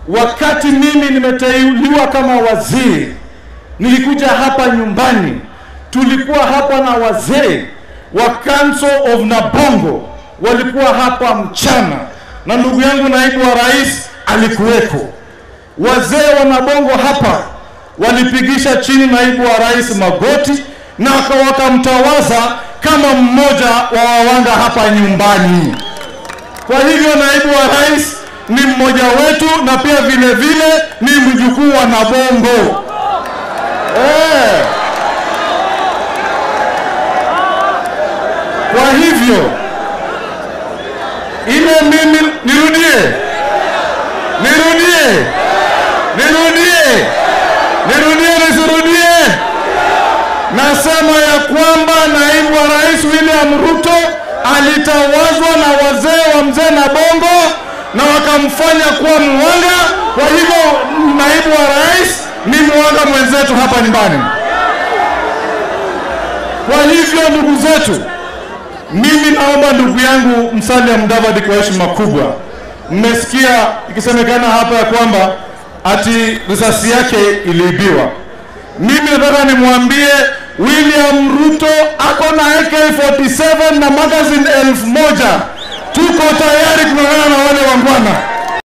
wakati mimi nimeteuliwa kama waziri, nilikuja hapa nyumbani, tulikuwa hapa na wazee wa Council of Nabongo walikuwa hapa mchana, na ndugu yangu naibu wa rais alikuweko. Wazee wa Nabongo hapa walipigisha chini naibu wa rais magoti na wakamtawaza kama mmoja wa wawanga hapa nyumbani. Kwa hivyo naibu wa rais ni mmoja wetu na pia vile vile ni mjukuu wa Nabongo eh. Kwa hivyo ile mimi nirudie, nirudie, nirudie, nirudie, nisirudie. Nasema ya kwamba naibu wa rais William Ruto alitawazwa na wazee wa mzee Nabongo na wakamfanya kuwa mwanga. Kwa hivyo naibu wa rais ni mwanga mwenzetu hapa nyumbani. Kwa hivyo ndugu zetu, mimi naomba ndugu yangu Musalia Mudavadi kwa heshima kubwa, mmesikia ikisemekana hapa ya kwamba ati risasi yake iliibiwa. Mimi nataka nimwambie William Ruto ako na AK47 na magazine elfu moja. Tuko tayari kung'ang'ana na wale wangwana.